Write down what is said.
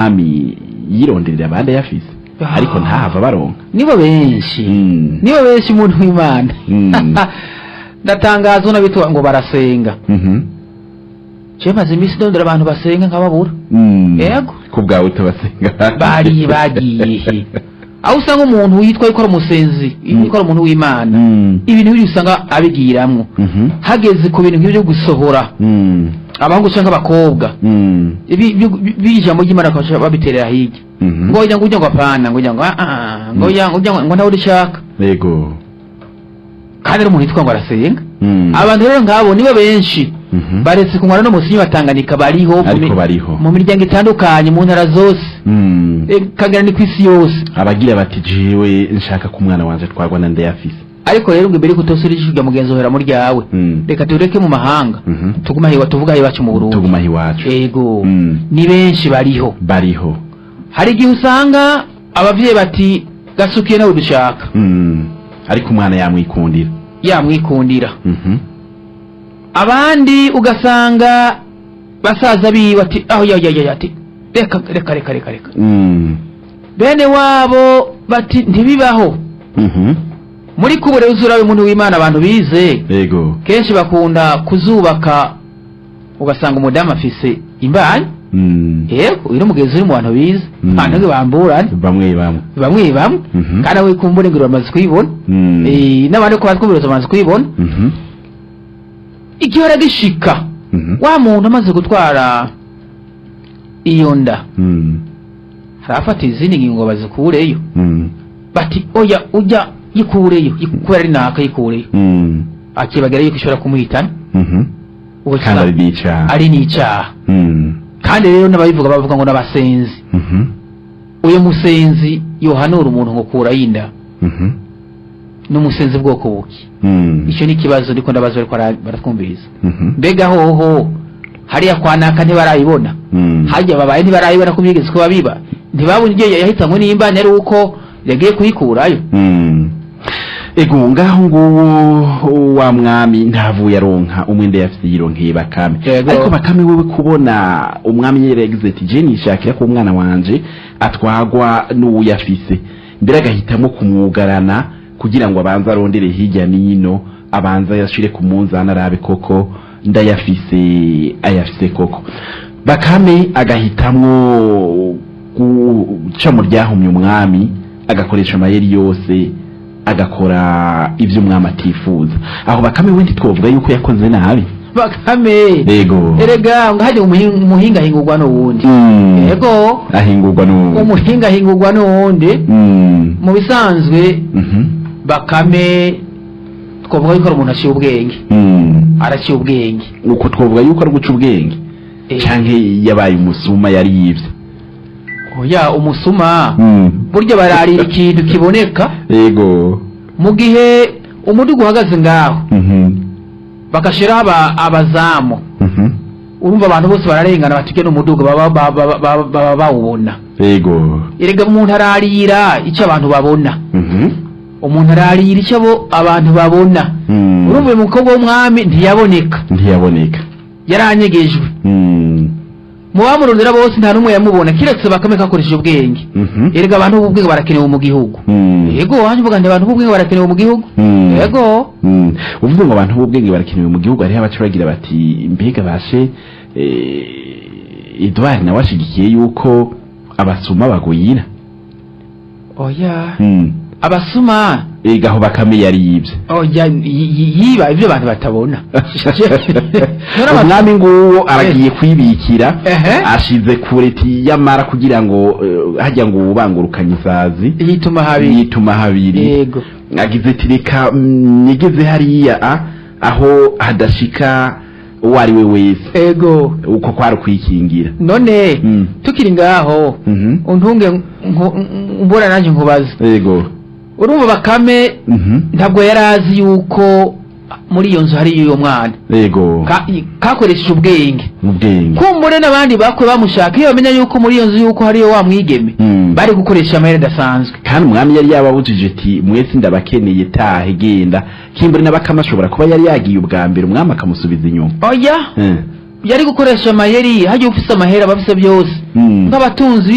umwami yironderera abandi ayafise Ah. ariko ntahava baronka nibo benshi Mm. nibo benshi umuntu w'imana Mm. ndatangazwa n'abitwa ngo barasenga Mhm. je maze iminsi ndondera abantu basenga nkababura Mm. Yego. ku bwawe utabasenga bariye bagiye he aho usanga umuntu yitwa ko ari umusenzi Mm. ko ari umuntu w'imana Mm. ibintu biri usanga abigiramwo Mhm. hageze ku bintu nk'ibyo gusohora Mm. abahungu canke abakobwa Mm. ibi byo- bi- ijambo ry'imana bakaca babiterera hirya Mhm. ngo ujya ngo ujya ngo apana ngo ujya ngo ah ah ngo ujya ngo ujya ngo ngo ntawe urishaka yego kandi ari umuntu yitwa ngo arasenga Mm. abantu rero nk'abo nibo benshi Mhm. baretse kunywana no musinyi batanganika bariho mu Ariko mi- bariho. mu miryango itandukanye mu ntara zose Mm. Eh, kagera ni ku isi yose abagira bati jewe nshaka ko umwana wanje twagwa na ndayafise ariko rero ngo imbere yuko utosura ijisho rya mugenzi wawe muri ryawe Mm. reka tureke mu mahanga Mhm. tugume ahiwa tuvuga aho iwacu mu burundi tuguma iwacu ego Mm. ni benshi bariho bariho hari igihe usanga abavyeyi bati gasukiye nawe dushaka Mm. ariko umwana yamwikundira yamwikundira Mhm. abandi ugasanga basaza biwe ati aho ya ya ya ati reka reka reka reka reka Mm. bene wabo bati ntibibaho Mhm. muri kubure uzurawe umuntu w'imana abantu bize yego kenshi bakunda kuzubaka ugasanga umudamu afise imbanyi Mm. yego uyu ni umugenzi uri mu bantu bize Mm. abantu nge bamburane bamwe bamwe bamwe bamwe Mhm. kandi awe kumbure ngo bamaze kuyibona Mm. Eh, n'abandi ko batwumviriza bamaze kuyibona Mhm. igihora gishika Mhm. wa muntu amaze gutwara iyo nda Mm. harafata izindi ngingo bazikureyo Mm. bati oya ujya yikureyo yiku- kubera ari naka yikureyo Mm. akibagira yuko ishobora kumuhitana Mhm. Ubwo kandi ari usanga n'icyaha ari n'icyaha Mm. kandi rero n'ababivuga bavuga ngo n'abasenzi Mhm. uyu musenzi yohanura umuntu ngo kurayo inda Mhm. n'umusenzi bwoko buki Mm. icyo ni ikibazo ndiko ndabaza bariko bara- baratwumviriza Mhm. mbega hoho hariya kwa naka ntibarayibona Mm. hajya babaye ntibarayibona ko byigeze kuba biba ntibabona ibyo yahitanywe n'imbani ari uko yagiye kuyikurayo Mm. ego ngaho nguwo wa mwami ntavuye aronka umwenda yafise yironkeye bakame Yego. ariko bakame wewe kubona umwami yaragize ati je nishakira ko umwana wanje atwagwa n'uwuyafise mbere agahitamo kumwugarana kugira ngo abanze arondere hirya n'ino abanze yashire ku munzani arabe koko ndayafise ayafise koko bakame agahitamwo guca mu ryahumye umwami agakoresha amayeri yose agakora ibyo umwami atifuza aho bakame we ntitwovuga yuko yakoze nabi bakame yego erega ngo hajya umuhi- umuhinga ahingurwa n'uwundi Mm. yego ahingurwa n'ubu umuhinga ahingurwa n'uwundi Mm. mu bisanzwe Mhm. bakame twavuga yuko ari umuntu aciye ubwenge Mm. araciye ubwenge uko twavuga yuko ari guca ubwenge Eh, canke yabaye umusuma yari yivye oya umusuma Mm. burya bararira ikintu kiboneka yego mu gihe umudugu uhagaze ngaho Mhm. bagashiraho aba- abazamu Mhm. urumva abantu bose bararengana batike n'umudugu baba baba- baba- baba baba bawubona yego erega umuntu ararira icyo abantu babona Mhm. umuntu ararira icyo abo abantu babona Mm. urumva uyu mukobwa w'umwami ntiyaboneka ntiyaboneka yaranyegejwe Mm. mu bamurondera bose nta n'umwe yamubona kiretse bakame kakoresheje ubwenge Mhm. erega abantu b'ubwenge barakenewe mu gihugu Mm. yego wanjye uvuga nti abantu b'ubwenge barakenewe mu gihugu Mm. yego Mm. uvuze ngo abantu b'ubwenge barakenewe mu gihugu hariho abaca bagira bati mbega bashe eh, edward nawe ashigikiye yuko abasuma bagwira oya Mm. abasuma ega aho bakame yari yibye oya yi- yi- yiba ibyo abantu batabona None abas- umwami nguwo aragiye kwibikira Ehe. ashize kure tiyamara kugira ngo eh, hajya ngo ubangurukanye isazi yituma habiri yituma habiri yego agize ati reka mm, nigeze hariya a, aho hadashika uwo ari we wese ego uko kwari ukwikingira none Mm. tukiri ngaho Mhm. untunge nku- mbona nanjye nkubaze yego urumva bakame Mhm. ntabwo yari azi yuko muri iyo nzu hariyo uyo mwana yego Ka- kakoresheje ubwenge mu bwenge kumbure n'abandi bakwe bamushaka iyo bamenya yuko muri iyo nzu yuko hariyo wa mwigeme Mm. bari gukoresha amayeri adasanzwe kandi umwami yari yababujije ati mwese ndabakeneye tahe genda kimbure n'abakama ashobora kuba yari yagiye ubwa mbere umwami akamusubiza inyuma oya Eh. yari gukoresha amayeri hajya ufise amahera aba afise byose Mm. nk'abatunzi